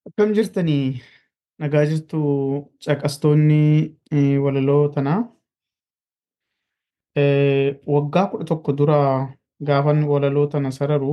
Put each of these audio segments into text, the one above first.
Akkam jirtanii? Nagaa jirtu caqastoonni eh, walaloo tanaa. Eh, Waggaa kudha tokko dura gaafan walaloo tana sararu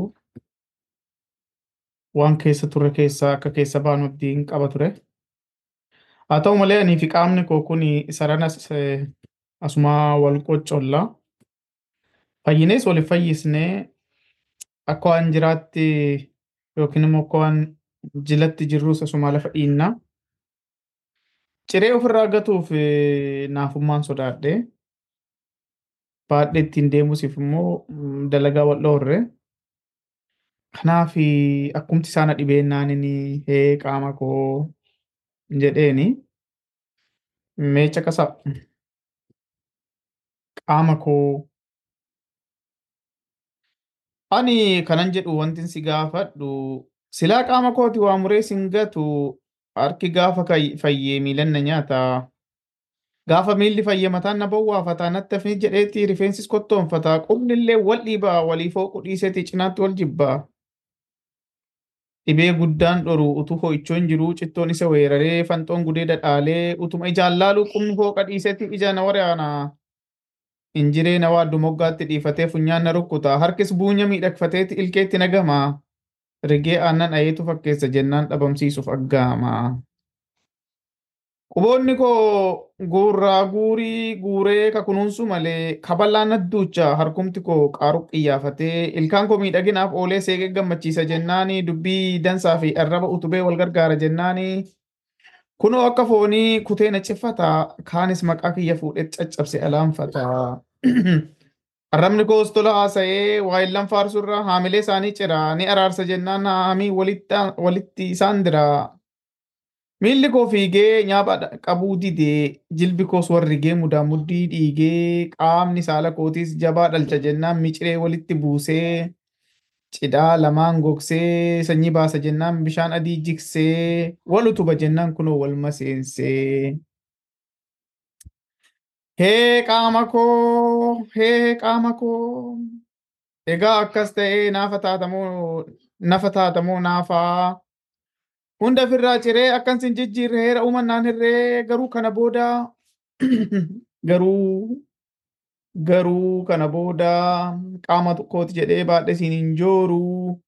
waan keessa ture keessaa akka keessa baanu abdiin qaba ture. Haa ta'u malee anii fi qaamni koo kun saranas eh, asumaa wal qoccolla. Fayyinees waliif fayyisnee akka waan jiraatti yookiin immoo akka waan jilatti jirrus asumaa lafa dhiinna. Ciree ofirraa gatuuf eh, naafummaan sodaadhe. Baadhee ittiin deemusiif immoo mm, dalagaa wal dhoorre. Kanaaf akkumti isaan dhibeennaan inni hee qaama koo jedheeni meecha qasa qaama koo ani kanan jedhu wanti si gaafadhu silaa qaama kooti waa muree sin gatu harki gaafa kay- fayyee miilan na nyaata. Gaafa miilli fayyee mataan na bowwaafataa natti hafni jedheeti rifeensis kottoonfataa qubni illee wal dhiibaa walii fooqu dhiiseeti cinaatti wal jibbaa. Dhibee guddaan dhoru utuu ho'ichoon jiruu cittoon isa weeraree fanxoon gudee dhadhaalee utuma ijaan laaluu qubni fooqa dhiiseeti ija na waraana. Injiree na waaddu moggaatti dhiifatee funyaan na rukkuta harkis buunya miidhagfateeti ilkeetti na gama. Rigee aannan ayeetu fakkeessa jennaan dhabamsiisuuf aggaama. Quboonni koo guurraa guurii guuree kakunuunsu malee kaballaan adduucha harkumti koo qaaru qiyyaafatee ilkaan koo miidhaginaaf oolee seeqee gammachiisa jennaani dubbii dansaa fi arraba utubee wal gargaara jennaani kunoo akka foonii kutee na ciffata kaanis maqaa kiyya fuudhee caccabse alaanfata. Arrabni koos tola haasa'ee waayillan faarsurra haamilee isaanii cira ni araarsa jennaan haamii walitti isaan dira. Miilli koo fiigee nyaapha qabuu didee jilbi koos warrigee mudaa muddii dhiigee qaamni saala kootiis jabaa dhalcha jennaan miciree walitti buusee cidhaa lamaan gogsee sanyii baasa jennaan bishaan adii jigsee wal utuba jennaan kunoo wal maseensee. Hee qaama koo hee qaama koo egaa akkas ta'ee naafa taatamoo nafa taatamoo naafaa. Hunda ofirraa ciree akkan sin jijjiirre heera uumannaan hirree garuu kana booda garuu garuu kana booda qaama kooti jedhee baadhe siin hin jooru.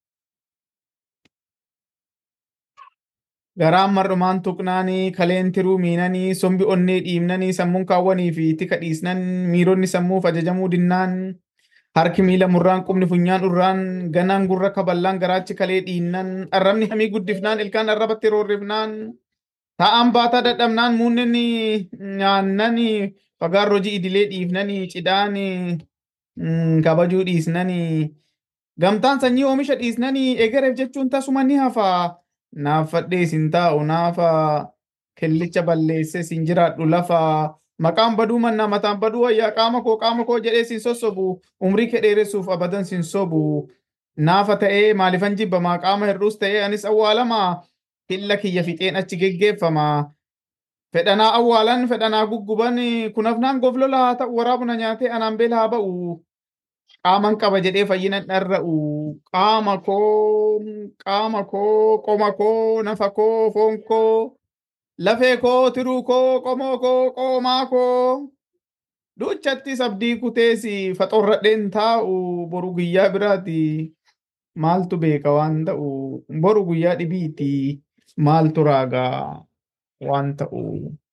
Garaan mar'umaan tuqnaanii kaleen tiruu miinanii sombi onnee dhiibnanii sammuun kaawwanii fi tika dhiisnan miironni sammuuf ajajamuu dinnaan harki miila murraan qubni funyaan urraan ganaan gurra kaballaan garaachi kalee dhiinnan arrabni hamii guddifnaan ilkaan arrabatti roorrifnaan taa'aan baataa dadhabnaan muunnen nyaannan fagaan hojii idilee dhiifnanii cidhaan kabajuu dhiisnanii gamtaan sanyii oomisha dhiisnanii egereef jechuun tasuma ni hafa naaffadhee sin taa'u naafa kellicha balleesse sin jiraadhu lafa maqaan baduu mannaa mataan baduu wayyaa qaama koo qaama koo jedhee sin sossobu umrii kee dheeressuuf abadan sin sobu naafa ta'ee maalifan jibbamaa qaama hir'uus ta'ee anis awwaalamaa hilla kiyya fixeen achi geggeeffama fedhanaa awwaalan fedhanaa gugguban kunafnaan goflola haa ta'u waraabuna nyaatee anaan beela haa ba'u qaaman qaba jedhee fayyinan dharra'u qaama koo qaama koo qoma koo nafa koo foon koo lafee koo tiruu koo qomoo koo qoomaa koo duuchatti sabdii kuteesi faxorradheen taa'u boru guyyaa biraati maaltu beeka waan ta'u boru guyyaa dhibiiti maaltu raagaa waan ta'u.